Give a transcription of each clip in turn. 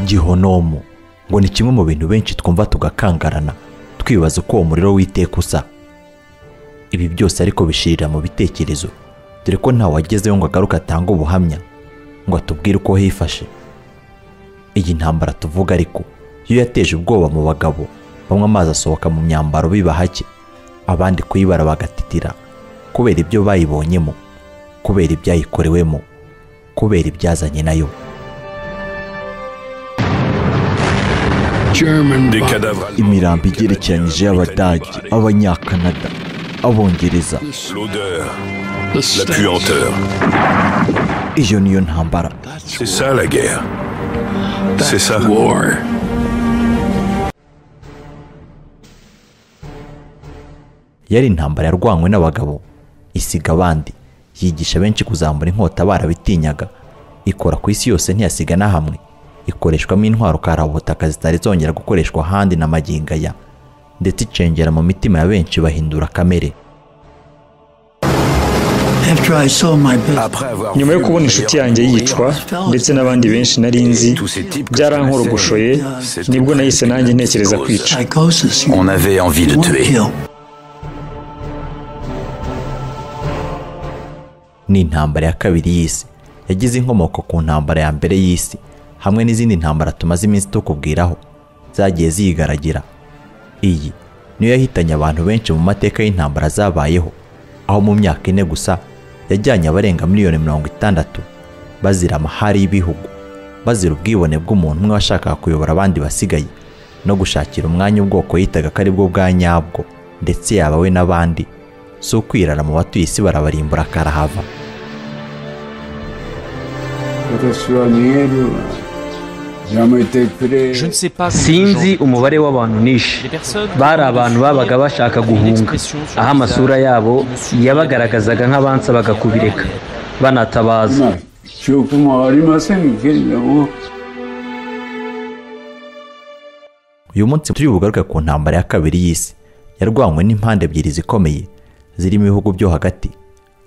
gihonomu ngo ni kimwe mu bintu benshi twumva tugakangarana twibaza uko uwo muriro w'iteka usa ibi byose ariko bishirira mu bitekerezo dore ko nta wagezeho ngo agaruke atange ubuhamya ngo atubwire uko hifashe iyi ntambara tuvuga ariko yo yateje ubwoba mu bagabo bamwe amazi asohoka mu myambaro biba hake abandi kuyibara bagatitira kubera ibyo bayibonyemo kubera ibyayikorewemo kubera ibyazanye nayo Des cadavres allemands, imirambo des Canadiens, igerekeranyije y'abadage Britanniques. abanyakanada abongereza L'odeur, la puanteur. iyo niyo ntambara C'est ça la guerre. C'est ça. yari intambara yarwanywe n'abagabo isiga abandi yigisha benshi kuzambura inkota barabitinyaga ikora ku isi yose ntiyasiga na hamwe ikoreshwamo intwaro karabutaka zitari zongera gukoreshwa ahandi na magingo aya ndetse icengera mu mitima ya benshi bahindura kamere After I saw my best, Après avoir nyuma yo vu kubona mon inshuti meilleur yanjye mourir, yicwa ndetse n'abandi benshi nari nzi byarankorogoshoye nibwo nahise nanjye ntekereza kwica psychosis, you On avait envie de won't tuer. kill. ni intambara ya kabiri y'isi yagize inkomoko ku ntambara ya mbere y'isi hamwe n'izindi ntambara tumaze iminsi tukubwiraho zagiye ziyigaragira iyi niyo yahitanye abantu benshi mu mateka y'intambara zabayeho aho mu myaka ine gusa yajyanye abarenga miliyoni mirongo itandatu bazira amahari y'ibihugu bazira ubwibone bw'umuntu umwe washakaga kuyobora abandi basigaye no gushakira umwanya ubwoko yitaga ko ari bwo bwa nyabwo ndetse yaba we n'abandi si ukwirara mu batuye isi barabarimbura karahava sinzi umubare w'abantu nishe bari abantu babaga bashaka guhunga aho amasura yabo yabagaragazaga nk'abansa bagakubireka banatabaza uyu munsi turi bugaruke ku ntambara ya kabiri y'isi yarwanywe n'impande ebyiri zikomeye zirimo ibihugu byo hagati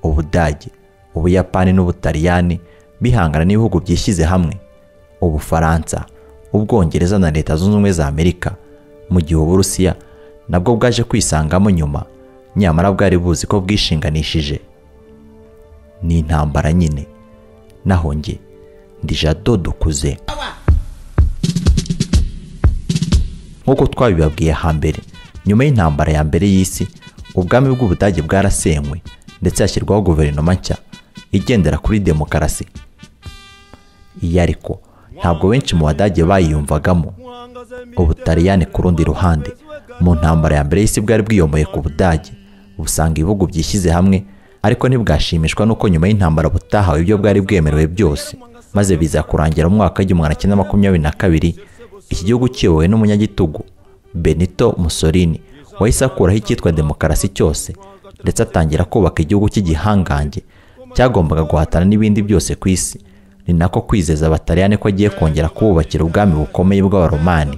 ubudage ubuyapani n'ubutaliyani bihangana n'ibihugu byishyize hamwe ubufaransa ubwongereza na leta zunze ubumwe za amerika mu gihe uburusiya nabwo bwaje kwisangamo nyuma nyamara bwari buzi ko bwishinganishije ni intambara nyine naho njye ndi jado dukuze nk'uko twabibabwiye hambere nyuma y'intambara ya mbere y'isi ubwami bw'ubudage bwarasenywe ndetse hashyirwaho guverinoma nshya igendera kuri demokarasi iyi ariko ntabwo benshi mu badage bayiyumvagamo ubutaliyani ku rundi ruhande mu ntambara ya mbere y'isi bwari bwiyomboye ku budage busanga ibihugu byishyize hamwe ariko ntibwashimishwa n'uko nyuma y'intambara butahawe ibyo bwari bwemerewe byose maze biza kurangira mu mwaka w'igihumbi magana cyenda makumyabiri na kabiri iki gihugu kiyobowe n'umunyagitugu benito musolini wahise akuraho icyitwa demokarasi cyose ndetse atangira kubaka igihugu cy'igihangange cyagombaga guhatana n'ibindi byose ku isi ni nako kwizeza abataliyani ko agiye kongera kububakira ubwami bukomeye bw'abaromani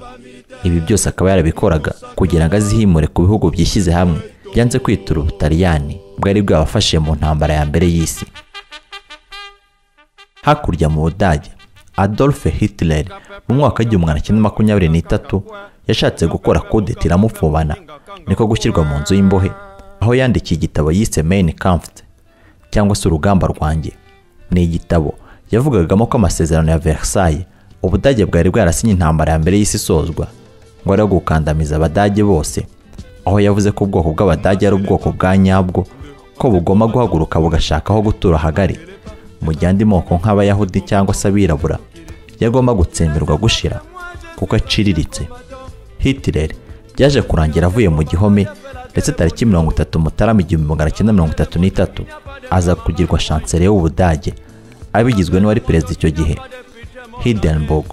ibi byose akaba yarabikoraga kugira ngo azihimure ku bihugu byishyize hamwe byanze kwitura ubutaliyani bwari bwabafashije mu ntambara ya mbere y'isi hakurya mu budage adolphe hitler mu mwaka w'igihumbi magana cyenda makumyabiri n'itatu yashatse gukora kudeta iramufubana niko gushyirwa mu nzu y'imbohe aho yandikiye igitabo yise main kampft cyangwa se urugamba rwanjye ni igitabo yavugagamo ko amasezerano ya versailles ubudage bwari bwarasinye intambara ya mbere y'isi isozwa ngo ari gukandamiza abadage bose aho yavuze ko ubwoko bw'abadage ari ubwoko bwa nyabwo ko bugomba guhaguruka bugashaka aho gutura hagari mu gihe andi moko nk'abayahudi cyangwa se abirabura yagomba gutsemerwa gushira kuko aciriritse Hitler byaje kurangira avuye mu gihome ndetse tariki mirongo itatu mutarama igihumbi magana cyenda mirongo itatu n'itatu aza kugirwa shansere w'ubudage abigizwe n'uwari perezida icyo gihe Hindenburg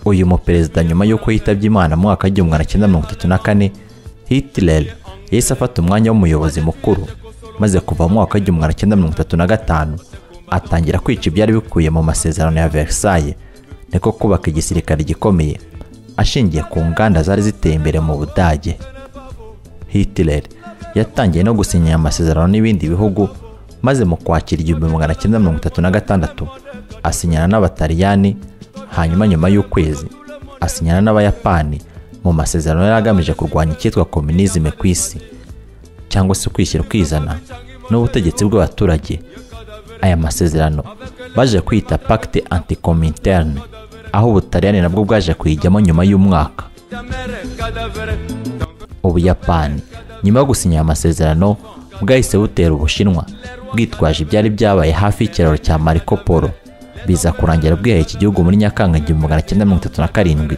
uyu muperezida nyuma y'uko yitabye imana mu mwaka w'igihumbi magana cyenda mirongo itatu na kane Hitler yahise afata umwanya w'umuyobozi mukuru maze kuva mu mwaka w'igihumbi magana cyenda mirongo itatu na gatanu atangira kwica ibyari bikubiye mu masezerano ya Versailles niko kubaka igisirikare gikomeye ashingiye ku nganda zari ziteye imbere mu budage Hitler yatangiye no gusinya amasezerano n'ibindi bihugu maze mu kwakira igihumbi magana cyenda mirongo itatu na gatandatu asinyana n'abataliyani hanyuma nyuma y'ukwezi asinyana n'abayapani mu masezerano yari agamije kurwanya icyitwa kominizime ku isi cyangwa se kwishyira ukizana n'ubutegetsi bw'abaturage aya masezerano baje kwita pacte anticominterne aho ubutaliyani nabwo bwaje kuyijyamo nyuma y'umwaka ubuyapani nyuma yo gusinya aya masezerano bwahise butera ubushinwa bwitwaje ibyari byabaye hafi y'ikiraro cya mariko polo biza kurangira bwihaye iki gihugu muri nyakanga igihumbi magana cyenda mirongo itatu na karindwi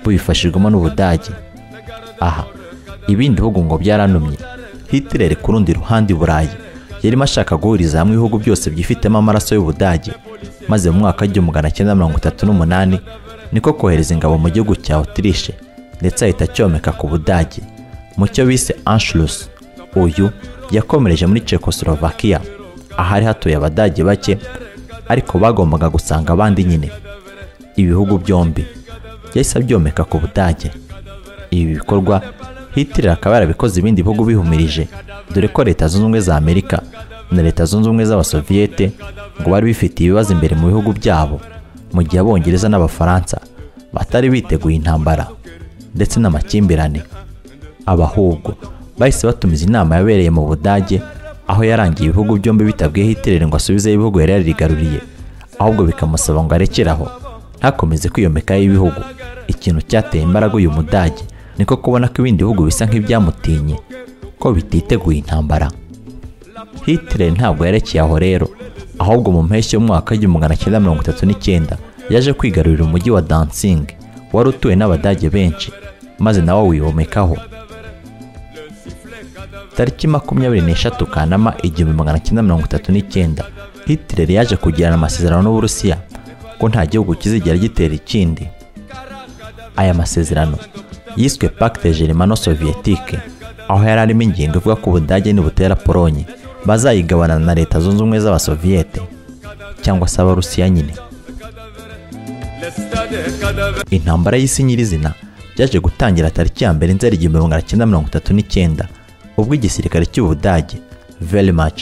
bubifashijwemo n'ubudage aha ibindi bihugu ngo byaranumye hitler ku rundi ruhande i burayi yarimo ashaka guhuriza hamwe ibihugu byose byifitemo amaraso y'ubudage maze mu mwaka w'igihumbi magana cyenda mirongo itatu n'umunani niko kohereza ingabo mu gihugu cya otirishe ndetse ahita acyomeka ku budage mu cyo bise anschluss uyu yakomereje muri Czechoslovakia ahari hatuye abadage bake ariko bagombaga gusanga abandi nyine ibihugu byombi yahise abyomeka ku budage ibi bikorwa hitler akaba yarabikoze ibindi bihugu bihumirije dore ko leta zunze ubumwe za amerika na leta zunze ubumwe z'abasoviyete ngo bari bifitiye ibibazo imbere mu bihugu byabo mu gihe abongereza n'abafaransa batari biteguye intambara ndetse n'amakimbirane abahubwo bahise batumiza inama yabereye mu budage aho yarangiye ibihugu byombi bitabwiye hitler ngo asubizeyo ibihugu yari yarigaruriye ahubwo bikamusaba ngo arekeraho ntakomeze kwiyomekaho ibihugu ikintu cyateye imbaraga uyu mudage niko kubona ko ibindi bihugu bisa nk'ibyamutinye ko bititeguye intambara hitler ntabwo yarekeye aho rero ahubwo mu mpeshyi y'umwaka w'igihumbi magana cyenda mirongo itatu n'icyenda yaje kwigarurira umujyi wa dancing wari utuwe n'abadage benshi maze nawe wiyomekaho tariki makumyabiri n'eshatu kanama igihumbi magana cyenda mirongo itatu n'icyenda hitler yaje kugirana amasezerano n'uburusiya ko nta gihugu kizigera gitera ikindi aya masezerano yiswe pacte germano sovietike aho yari arimo ingingo ivuga ko ubudage nibutera polonye bazayigabana na leta zunze ubumwe z'abasoviyete cyangwa se abarusiya nyine intambara y'isi nyirizina byaje gutangira tariki ya mbere nzeri igihumbi magana cyenda mirongo itatu n'icyenda ubwo igisirikare cy'ubudage verimach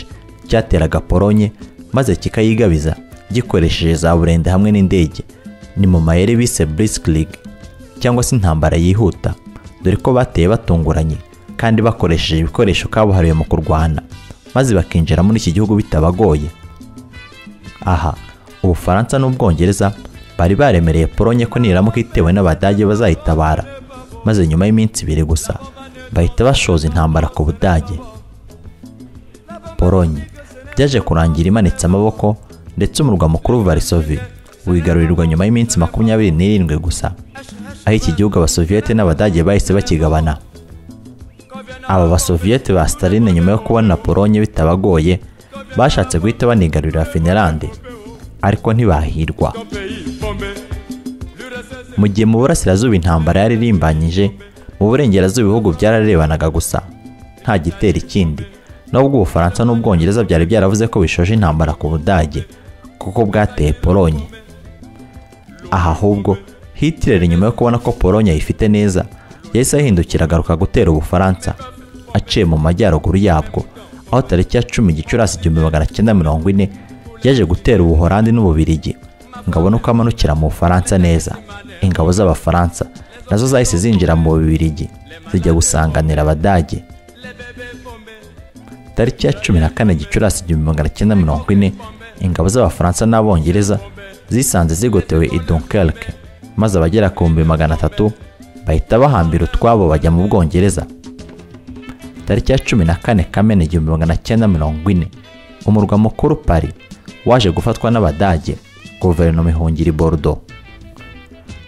cyateraga polonye maze kikayigabiza gikoresheje za burende hamwe n'indege ni mu mayeri bise blitzkrieg cyangwa se intambara yihuta dore ko bateye batunguranye kandi bakoresheje ibikoresho kabuhariwe mu kurwana maze bakinjira muri iki gihugu bitabagoye aha ubufaransa n'ubwongereza bari baremereye polonye ko niramuka itewe n'abadage bazayitabara maze nyuma y'iminsi ibiri gusa bahita bashoza intambara ku budage polonye byaje kurangira imanitse amaboko ndetse umurwa mukuru varisovi wigarurirwa nyuma y'iminsi makumyabiri n'irindwi gusa aho iki gihugu abasoviyete n'abadage bahise bakigabana aba basoviyete ba Staline nyuma yo kubona polonye bitabagoye bashatse guhita banigarurira finlande ariko ntibahirwa mu gihe mu burasirazuba intambara yaririmbanyije mu burengerazuba ibihugu byararebanaga gusa nta gitera ikindi nubwo ubufaransa n'ubwongereza byari byaravuze ko bishoje intambara ku budage kuko bwateye polonye aha ahubwo hitler nyuma yo kubona ko polonye ayifite neza yahise ahindukira agaruka gutera ubufaransa aciye mu majyaruguru yabwo aho tariki ya cumi gicurasi igihumbi magana cyenda mirongo ine yaje gutera ubuhorandi n'ububirigi ngo abone uko amanukira mu bufaransa neza ingabo z'abafaransa nazo zahise zinjira mu bubirigi zijya gusanganira abadage tariki ya cumi na kane gicurasi igihumbi magana cyenda mirongo ine ingabo z'abafaransa n'abongereza zisanze zigotewe i dunkerque maze abagera ku bihumbi magana atatu bahita bahambira utwabo bajya mu bwongereza tariki ya cumi na kane kamena igihumbi magana cyenda mirongo ine umurwa mukuru pari waje gufatwa n'abadage guverinoma ihungira i bordo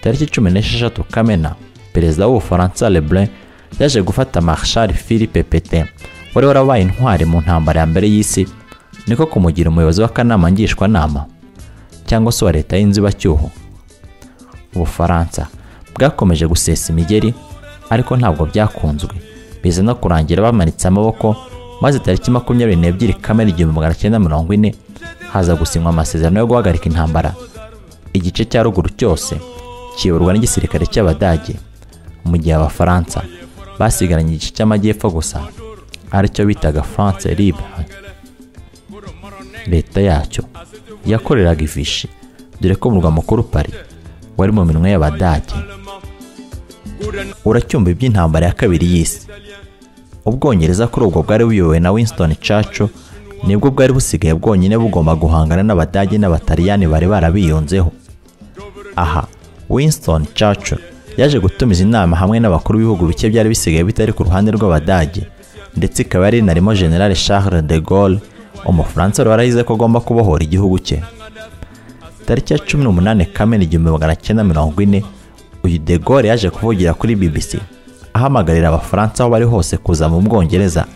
tariki cumi n'esheshatu kamena perezida w'ubufaransa lebrun yaje gufata marshal philippe petain wari warabaye intwari mu ntambara ya mbere y'isi niko kumugira umuyobozi w'akanama ngishwanama cyangwa se uwa leta y'inzibacyuho ubufaransa bwakomeje gusesa imigeri ariko ntabwo byakunzwe biza no kurangira bamanitse amaboko maze tariki makumyabiri n'ebyiri kamena igihumbi magana cyenda mirongo ine haza gusinywa amasezerano yo guhagarika intambara igice cya ruguru cyose kiyoborwa n'igisirikare cy'abadage mu gihe abafaransa basigaranye igice cy'amajyepfo gusa aricyo bitaga france libre leta yacyo yakoreraga ifishi dore ko umurwa mukuru pari wari mu minwe y'abadage uracyumva iby'intambara ya kabiri y'isi ubwongereza kuri ubwo bwari buyobowe na winston churchill nibwo bwari busigaye bwonyine bugomba guhangana n'abadage n'abataliyani bari barabiyunzeho aha winston churchill yaje gutumiza inama hamwe n'abakuru b'ibihugu bike byari bisigaye bitari ku ruhande rw'abadage ndetse ikaba yari inarimo general charles de gaulle umufaransa warahize ko agomba kubohora igihugu cye tariki ya cumi n'umunani kamena igihumbi magana cyenda mirongo ine uyu de gaulle yaje kuvugira kuri bbc ahamagarira abafaransa aho bari hose kuza mu bwongereza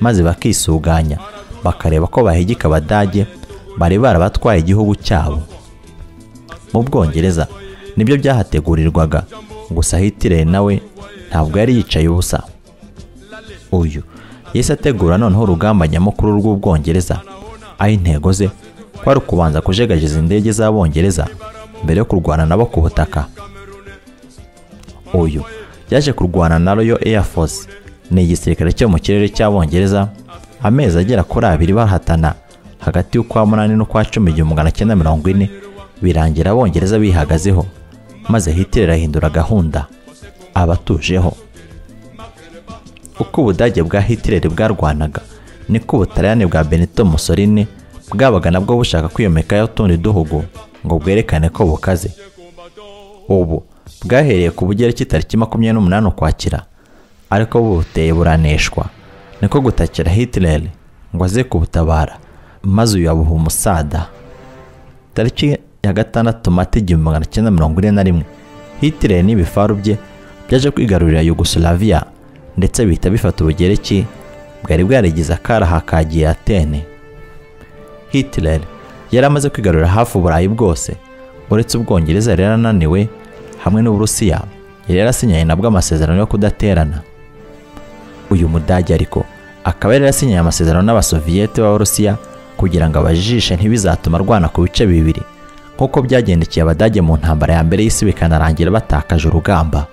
maze bakisuganya bakareba ko bahigika abadage bari barabatwaye igihugu cyabo mu bwongereza nibyo byahategurirwaga gusa hitler nawe ntabwo yari yicaye ubusa uyu yahise ategura noneho urugamba nyamukuru rw'ubwongereza aho intego ze kwari ukubanza kujegajiza indege z'abongereza mbere yo kurwana nabo ku butaka uyu yaje kurwana na royal air force ni igisirikare cyo mu kirere cy'abongereza amezi agera kuri abiri bahatana hagati y'ukwa munani n'ukwa cumi igihumbi magana cyenda mirongo ine birangira abongereza bihagazeho maze hitler ahindura gahunda abatujeho uko ubudage bwa hitler bwarwanaga niko ubutaliyani bwa benito mussolini bwabaga nabwo bushaka kwiyomekaho utundi duhugu ngo bwerekane ko bukaze ubu bwahereye ku bugereki tariki makumyabiri n'umunani ukwakira ariko buteye buraneshwa niko gutakira hitler ngo aze kubutabara maze uyu abuha umusada tariki ya gatandatu mata igihumbi magana cyenda mirongo ine na rimwe hitler n'ibifaru bye byaje kwigarurira yugoslavia ndetse bihita bifata ubugereki bwari bwarigize akaraha ka giyatene hitler yari amaze kwigarurira hafi uburayi bwose uretse ubwongereza yari yarananiwe hamwe n'uburusiya yari yarasinyanye nabwo amasezerano yo kudaterana uyu mudage ariko akaba yari yarasinyaye amasezerano n'abasoviyete b'abarusiya kugira ngo abajijishe ntibizatuma arwana ku bice bibiri nk'uko byagendekeye abadage mu ntambara ya mbere y'isi bikanarangira batakaje urugamba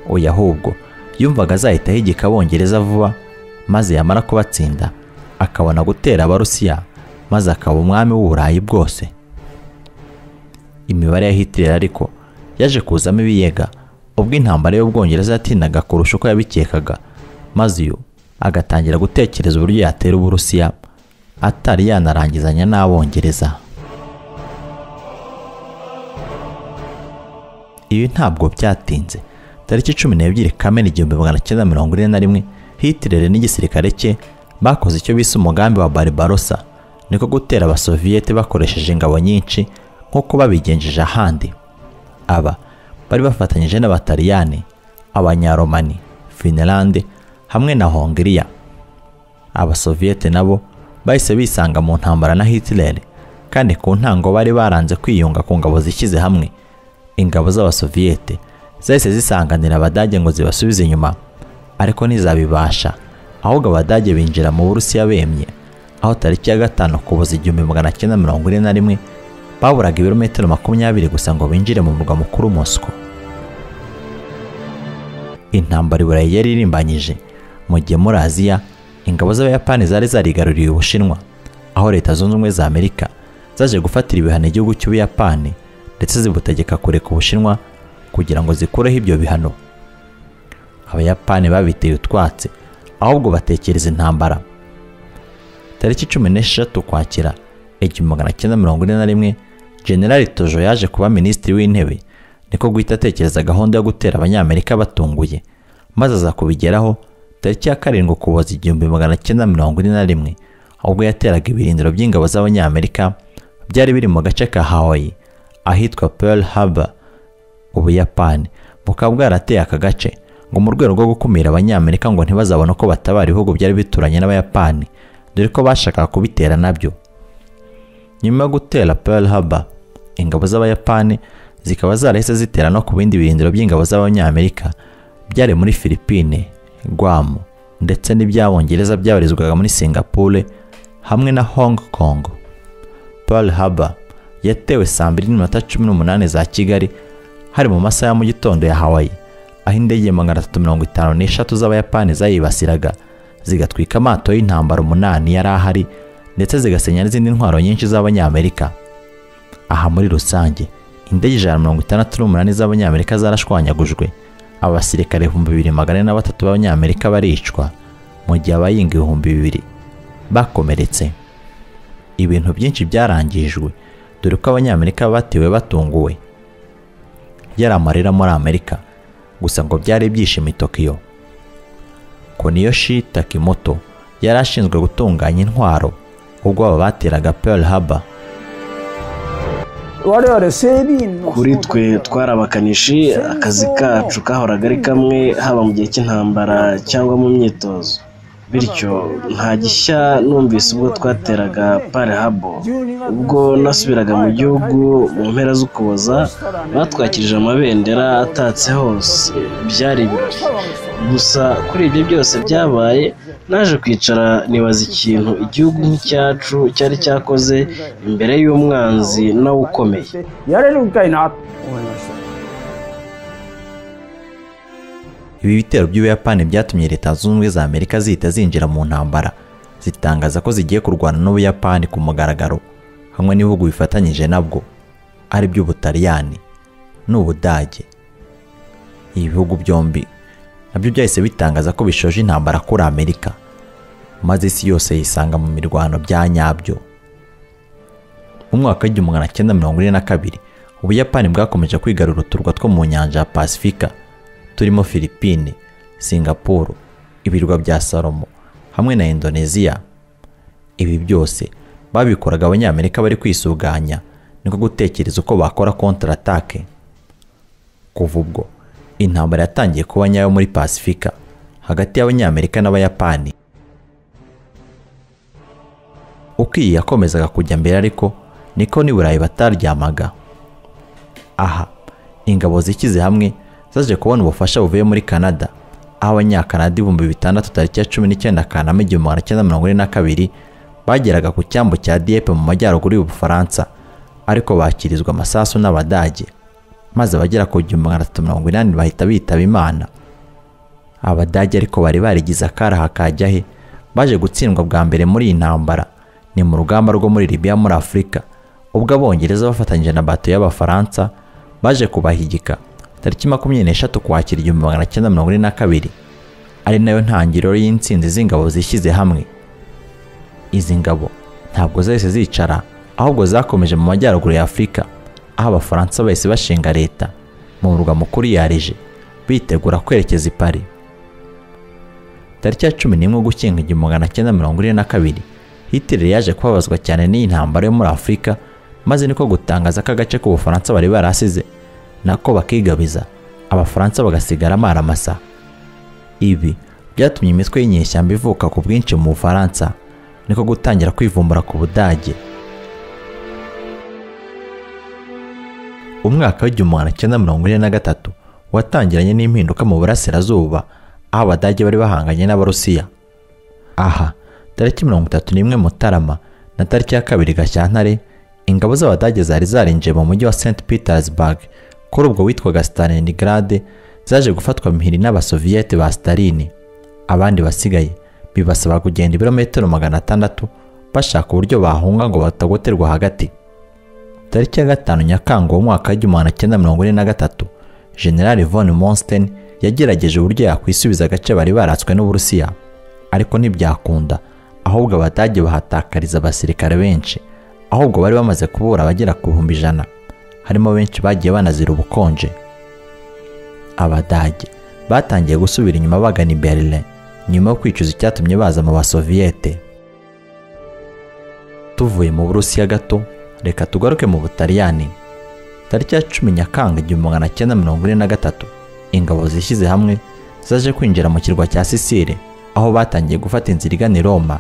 oya ahubwo yumvaga azahita ahigika abongereza vuba maze yamara kubatsinda akabona gutera abarusiya maze akaba umwami w'uburayi bwose imibare ya hitler ariko yaje kuzamo ibiyega ubwo intambara y'ubwongereza yatindaga kurusha uko yabikekaga maze uyu agatangira gutekereza uburyo yatera uburusiya atari yanarangizanya n'abongereza ibi ntabwo byatinze tariki cumi n'ebyiri kamena igihumbi magana cyenda mirongo ine na rimwe hitler n'igisirikare cye bakoze icyo bise umugambi wa barbarossa niko gutera abasoviyete bakoresheje ingabo nyinshi nk'uko babigenjeje ahandi aba bari bafatanyije n'abataliyani abanyaromani finlande hamwe na hongiriya abasoviyete nabo bahise bisanga mu ntambara na hitler kandi ku ntango bari baranze kwiyunga ku ngabo zishyize hamwe ingabo z'abasoviyete zahise zisanganira abadage ngo zibasubize inyuma ariko ntizabibasha ahubwo abadage binjira mu burusiya bemye aho tariki ya gatanu kuboza igihumbi magana cyenda mirongo ine na rimwe baburaga ibirometero makumyabiri gusa ngo binjire mu murwa mukuru mosco intambara iburayi yari irimbanyije mu gihe muri aziya ingabo z'abayapani zari zarigaruriye ubushinwa aho leta zunze ubumwe za amerika zaje gufatira ibihano igihugu cy'ubuyapani ndetse zibutegeka kureka ubushinwa kugira ngo zikureho ibyo bihano abayapani babiteye utwatsi ahubwo batekereza intambara tariki cumi n'esheshatu ukwakira igihumbi magana cyenda mirongo ine na rimwe generali tojo yaje kuba minisitiri w'intebe niko guhita atekereza gahunda yo gutera abanyamerika batunguye maze aza kubigeraho tariki ya karindwi ukuboza igihumbi magana cyenda mirongo ine na rimwe ubwo yateraga ibirindiro by'ingabo z'abanyamerika byari biri mu gace ka hawaii ahitwa pearl harbor ubuyapani bukaba bwarateye aka gace ngo mu rwego rwo gukumira abanyamerika ngo ntibazabone uko batabara ibihugu byari bituranye n'abayapani dore ko bashakaga kubitera nabyo nyuma yo gutera pearl harbor ingabo z'abayapani zikaba zarahise zitera no ku bindi birindiro by'ingabo z'abanyamerika byari muri Philippine Guam ndetse n'iby'abongereza byabarizwaga muri Singapore hamwe na Hong Kong Pearl Harbor yatewe saa mbiri n'iminota cumi n'umunani za Kigali hari mu masaha ya mu gitondo ya Hawaii aho indege magana atatu mirongo itanu n'eshatu z'abayapani zayibasiraga zigatwika amato y'intambara umunani yari ahari ndetse zigasenya n'izindi ntwaro nyinshi z'abanyamerika aha muri rusange indege ijana na mirongo itandatu n'umunani z'abanyamerika zarashwanyagujwe abasirikare ibihumbi bibiri magana ane na batatu b'abanyamerika baricwa mu gihe abayinga ibihumbi bibiri bakomeretse ibintu byinshi byarangijwe dore ko abanyamerika batiwe batunguwe yari amarira muri amerika gusa ngo byari ibyishimo i tokiyo koniyoshi takimoto yari ashinzwe gutunganya intwaro ubwo aba bateraga pearl harbor kuri twe twari abakanishi akazi kacu kahoraga ari kamwe haba mu gihe cy'intambara cyangwa mu myitozo bityo nta gishya numvise ubwo twateraga pale habo ubwo nasubiraga mu gihugu mu mpera z'ukuboza batwakirije amabendera atatse hose byari ibirori gusa kuri ibyo byose byabaye naje kwicara nibaza ikintu igihugu nk'icyacu cyari cyakoze imbere y'umwanzi nawe ukomeye ibi bitero by'ubuyapani byatumye leta zunze ubumwe za amerika zihita zinjira mu ntambara zitangaza ko zigiye kurwana n'ubuyapani ku mugaragaro hamwe n'ibihugu bifatanyije nabwo ari byo ubutaliyani n'ubudage ibi bihugu byombi nabyo byahise bitangaza ko bishoje intambara kuri amerika maze isi yose yisanga mu mirwano bya nyabyo mu mwaka w'igihumbi magana cyenda mirongo ine na kabiri ubuyapani bwakomeje kwigarura uturwa two mu nyanja ya pasifika turimo Philippine, Singapore, ibirwa bya Salomo hamwe na Indonesia. Ibi byose babikoraga abanyamerika bari kwisuganya niko gutekereza uko bakora counterattack. Kuva ubwo intambara yatangiye kuba nyayo muri Pasifika hagati y'abanyamerika n'abayapani. Uko iyi yakomezaga kujya mbere ariko niko n'i Burayi bataryamaga. Aha ingabo zikize hamwe zaje kubona ubufasha buvuye muri canada aho abanyakanada ibihumbi bitandatu tariki ya cumi n'icyenda kanama igihumbi magana cyenda mirongo ine na kabiri bageraga ku cyambu cya dieppe mu majyaruguru y'ubufaransa ariko bakirizwa amasasu n'abadage maze abagera ku gihumbi magana atatu mirongo inani bahita bitaba imana abadage ariko bari barigize akaraha kajya he baje gutsindwa bwa mbere muri iyi ntambara ni mu rugamba rwo muri libiya muri afurika ubwo abongereza bafatanyije na bato y'abafaransa baje kubahigika tariki makumyabiri n'eshatu kwakira igihumbi magana cyenda mirongo ine na kabiri ari nayo ntangiriro y'insinzi z'ingabo zishyize hamwe izi ngabo ntabwo zahise zicara ahubwo zakomeje mu majyaruguru ya afurika aho abafaransa bahise bashinga leta mu murwa mukuru yarije bitegura kwerekeza i pari tariki ya cumi n'imwe ugushyinga igihumbi magana cyenda mirongo ine na kabiri hitler yaje kubabazwa cyane n'iyi ntambara yo muri afurika maze niko gutangaza ko agace k'ubufaransa bari barasize nako bakigabiza abafaransa bagasigara amaramasa ibi byatumye imitwe y'inyeshyamba ivuka ku bwinshi mu bufaransa niko gutangira kwivumbura ku budage umwaka w'igihumbi magana cyenda mirongo ine na gatatu watangiranye n'impinduka mu burasirazuba aho abadage bari bahanganye n'abarusiya aha tariki mirongo itatu n'imwe mutarama na tariki ya kabiri gashyantare ingabo z'abadage zari zarinjiye mu mujyi wa st petersburg kuri ubwo witwaga Stalingrad zaje gufatwa mpiri n'abasoviyete ba Stalin abandi basigaye bibasaba kugenda ibirometero magana atandatu bashaka uburyo bahunga ngo batagoterwa hagati tariki ya gatanu nyakanga umwaka w'igihumbi magana cyenda mirongo ine na gatatu general von monsten yagerageje uburyo yakwisubiza agace bari baratswe n'uburusiya ariko ntibyakunda ahubwo abadage bahatakariza abasirikare benshi ahubwo bari bamaze kubura abagera ku bihumbi ijana harimo benshi bagiye banazira ubukonje abadage batangiye gusubira inyuma bagana i berlin nyuma yo kwicuza icyatumye baza mu basoviyete tuvuye mu burusiya gato reka tugaruke mu butaliyani tariki ya cumi nyakanga igihumbi magana cyenda mirongo ine na gatatu ingabo zishyize hamwe zaje kwinjira mu kirwa cya sisire aho batangiye gufata inzira igana i roma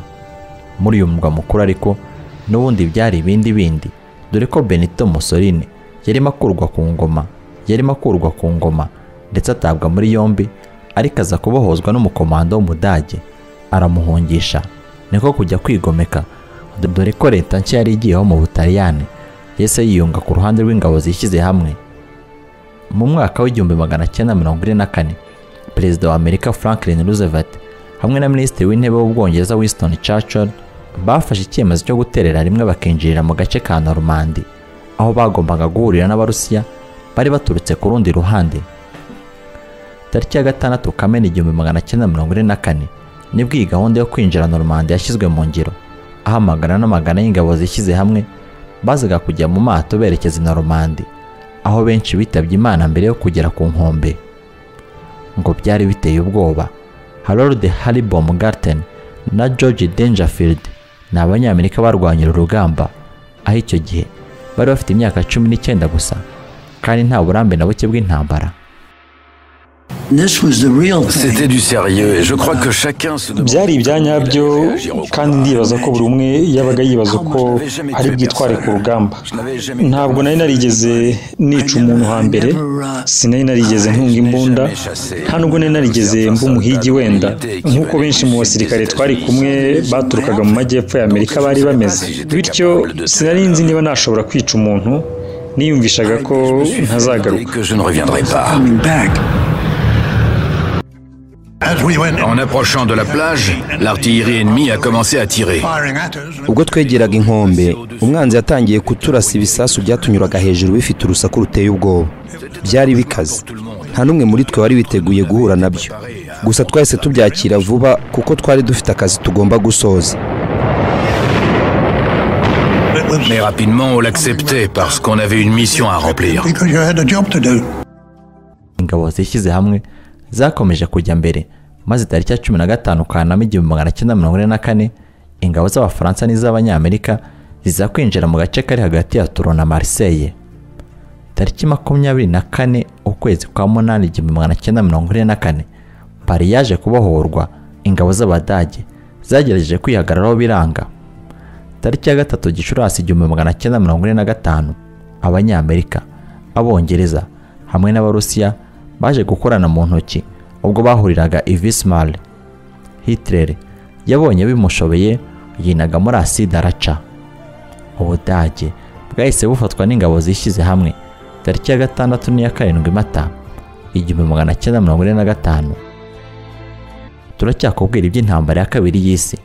muri uyu murwa mukuru ariko n'ubundi byari ibindi bindi dore ko benito musoline yarimo akurwa ku ngoma yarimo akurwa ku ngoma ndetse atabwa muri yombi ariko aza kubohozwa n'umukomando w'umudage aramuhungisha niko kujya kwigomeka dore ko leta nshya yari igiyeho mu butaliyani yese yiyunga ku ruhande rw'ingabo zishyize hamwe mu mwaka w'igihumbi magana cyenda mirongo ine na kane perezida wa amerika franklin roosevelt hamwe na minisitiri w'intebe w'ubwongereza winston churchill bafashe icyemezo cyo guterera rimwe bakinjirira mu gace ka normandy aho bagombaga guhurira n'abarusiya bari baturutse ku rundi ruhande tariki ya gatandatu kamena igihumbi magana cyenda mirongo ine na kane nibwo iyi gahunda yo kwinjira normandy yashyizwe mu ngiro aho amagana n'amagana y'ingabo zishyize hamwe bazaga kujya mu mato berekeza i normandy aho benshi bitabye imana mbere yo kugera ku nkombe ngo byari biteye ubwoba harold haribom garten na george dangerfield ni abanyamerika barwanyira urugamba aho icyo gihe bari bafite imyaka cumi n'icyenda gusa kandi nta burambe na buke bw'intambara This was the real thing. du sérieux et je crois que chacun se byari ibya nyabyo kandi ndibaza ko buri umwe yabaga yibaza ko ari bwitware ku rugamba ntabwo nari narigeze nica umuntu hambere sinari narigeze ntunga imbunda nta nubwo nari narigeze mba umuhigi wenda nk'uko benshi mu basirikare twari kumwe baturukaga mu majyepfo ya amerika bari bameze bityo sinari nzi niba nashobora kwica umuntu niyumvishaga ko ntazagaruka que je ne reviendrai pas. Coming back. As we went En approchant de la plage, l'artillerie ennemie a commencé à tirer. firing at us, ubwo twegeraga inkombe umwanzi yatangiye kuturasa ibisasu byatunyuraga hejuru bifite urusaku ruteye ubwoba byari bikaze nta n'umwe muri twe wari witeguye guhura nabyo gusa twahise tubyakira vuba kuko twari dufite akazi tugomba gusoza it was Mais rapidement, on l'acceptait parce qu'on avait une mission à remplir. because you had a job to do. ingabo zishyize hamwe zakomeje kujya mbere maze tariki ya cumi na gatanu kanama igihumbi magana cyenda mirongo ine na kane ingabo z'abafaransa n'iz'abanyamerika ziza kwinjira mu gace kari hagati ya turo na mariseye tariki makumyabiri na kane ukwezi kwa munani igihumbi magana cyenda mirongo ine na kane pari yaje kubohorwa ingabo z'abadage zagerageje kwihagararaho biranga tariki ya gatatu gicurasi igihumbi magana cyenda mirongo ine na gatanu abanyamerika abongereza hamwe n'abarusiya baje gukorana mu ntoki ubwo bahuriraga i Vismar Hitler yabonye bimushobeye yinaga muri aside araca ubudage bwahise bufatwa n'ingabo zishyize hamwe tariki ya gatandatu n'iya karindwi mata igihumbi magana cyenda mirongo ine na gatanu turacyakubwira iby'intambara ya kabiri y'isi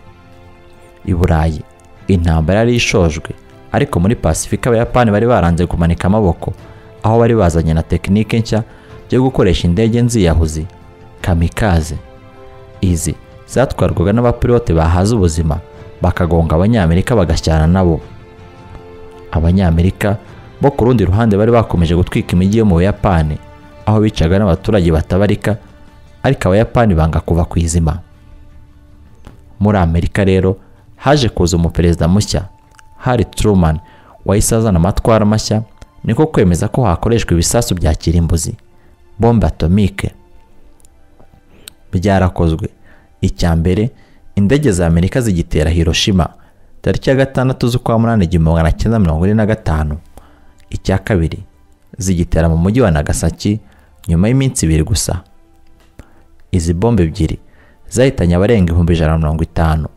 i burayi intambara yari ishojwe ariko muri pasifika abayapani bari baranze kumanika amaboko aho bari bazanye na tekinike nshya yo gukoresha indege nziyahuzi kamikaze izi zatwarwaga n'abapilote bahaza ubuzima bakagonga abanyamerika bagashyana nabo abanyamerika bo ku rundi ruhande bari bakomeje gutwika imijyi yo mu buyapani aho bicaga n'abaturage batabarika ariko abayapani banga kuva ku izima muri amerika rero haje kuza umuperezida mushya hari truman wahise azana amatwara mashya niko kwemeza ko hakoreshwa ibisasu bya kirimbuzi bombe atomike byarakozwe icya mbere indege za amerika zigitera hiroshima tariki ya gatandatu z'ukwa munani igihumbi magana cyenda mirongo ine na gatanu icya kabiri zigitera mu mujyi wa nagasaki nyuma y'iminsi ibiri gusa izi bombe ebyiri zahitanye abarenga ibihumbi ijana na mirongo itanu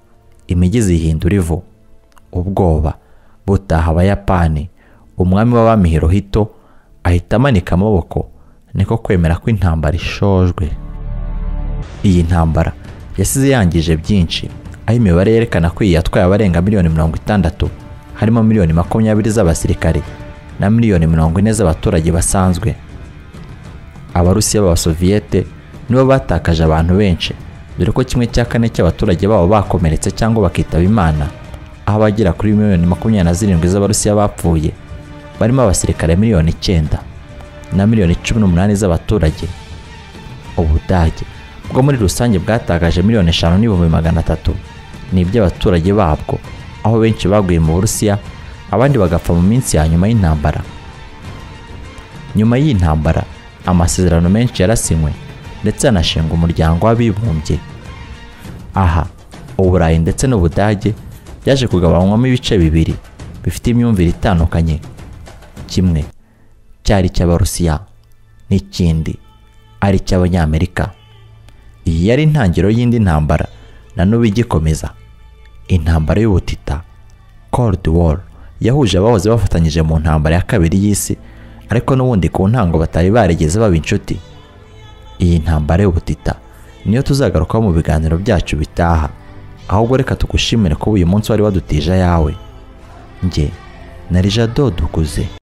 imijyi zihindura ivu ubwoba butaha abayapani umwami w'abami hirohito ahita amanika amaboko niko kwemera ko intambara ishojwe iyi ntambara yasize yangije byinshi aho imibare yerekana ko iyi yatwaye abarenga miliyoni mirongo itandatu harimo miliyoni makumyabiri z'abasirikare na miliyoni mirongo ine z'abaturage basanzwe abarusiya b'abasoviyete nibo batakaje abantu benshi dore ko kimwe cya kane cy'abaturage babo bakomeretse cyangwa bakitaba imana aho abagera kuri miliyoni makumyabiri na zirindwi z'abarusiya bapfuye barimo abasirikare miliyoni icyenda na miliyoni cumi n'umunani z'abaturage ubudage bwo muri rusange bwatakaje miliyoni eshanu n'ibihumbi magana atatu ni iby'abaturage babwo aho benshi baguye mu burusiya abandi bagapfa mu minsi ya nyuma y'intambara nyuma y'intambara amasezerano menshi yarasinywe ndetse hanashinga umuryango w'abibumbye aha uburayi ndetse n'ubudage byaje kugabanywamo ibice bibiri bifite imyumvire itandukanye kimwe cyari icy'abarusiya n'ikindi ari icy'abanyamerika iyi yari intangiriro y'indi ntambara na n'ubu igikomeza intambara y'ubutita cold war yahuje abahoze bafatanyije mu ntambara ya kabiri y'isi ariko n'ubundi ku ntango batari barigeze baba inshuti iyi ntambara y'ubutita niyo tuzagarukaho mu biganiro byacu bitaha ahubwo reka tugushimire ko uyu munsi wari waduteje ayawe njye na rija dodukuze